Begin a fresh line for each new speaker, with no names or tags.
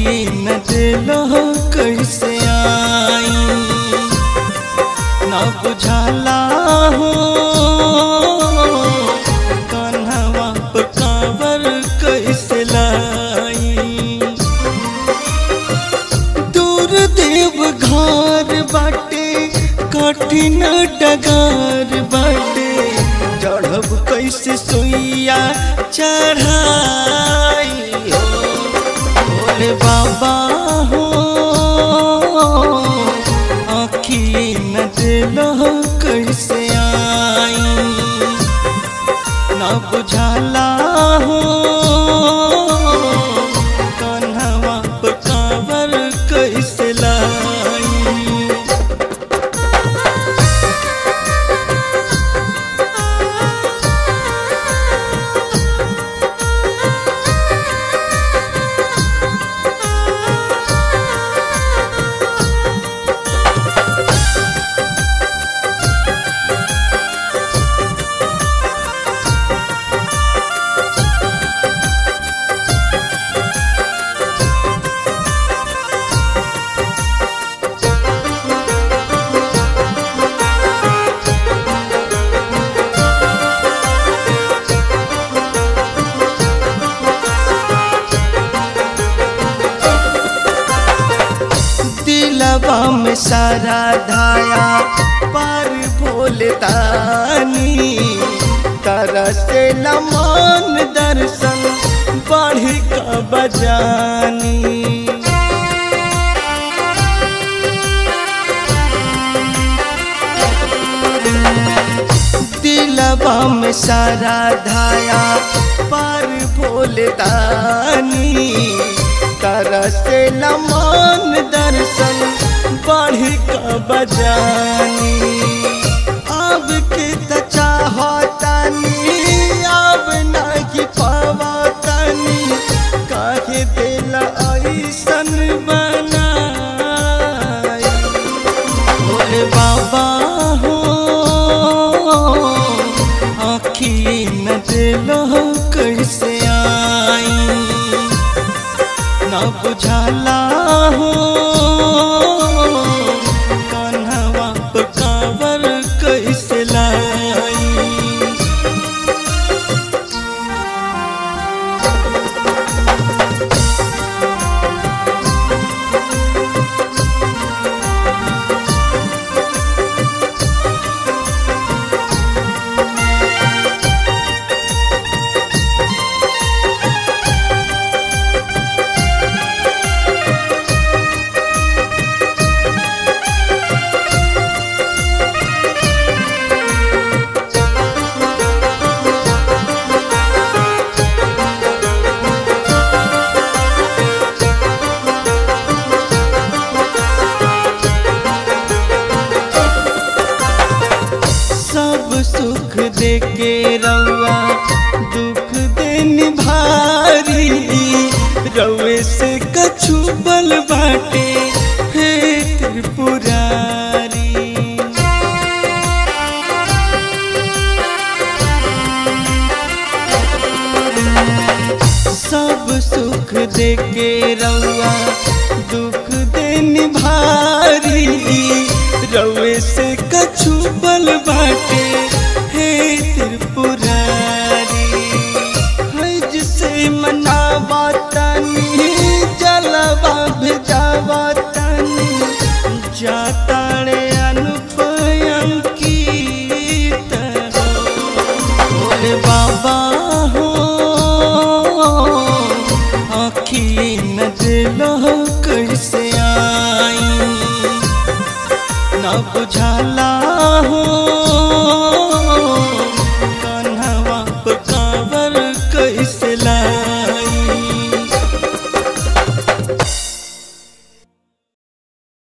आखिए न दिलो कैसे आई न बुझाला हो कन्हवा पर कांवर कैसे लाई दूर देव घर बाटे कठिन डगार बाटे चढ़ब कैसे सुइया चढ़ाई हो भोले बाबा हो आखिए न दिलो कैसे आई न बुझाला हो कन्हवा पर कांवर कैसे लाई दिलवा में सारा धाया पर भोलतानी तरसे लमान दर्शन बढ़ का बजानी दिलवा में सारा धाया पर भोलतानी तरसे लमान दर्शन बढ़ का बजानी अब के त चाहतानी अब नहीं पावतानी काहे दिल ऐसन बनाई भोले बाबा हो आखिए न दिलो कैसे आई न बुझाला हो कन्हवा पर कांवर कैसे लाई सब सुख दे के रउआ दुख देन भारी रउए से कछु बल बाटे हे त्रिपुरारी सब सुख दे के रउआ दुख देन भारी रउए से कछु बल बाटे हे त्रिपुरारी हज से मनावा तनी जलवा भेजावा तनी जाताड़े अनुपयम की भोले बाबा हो आखिए न दिलो कैसे आई न बुझाला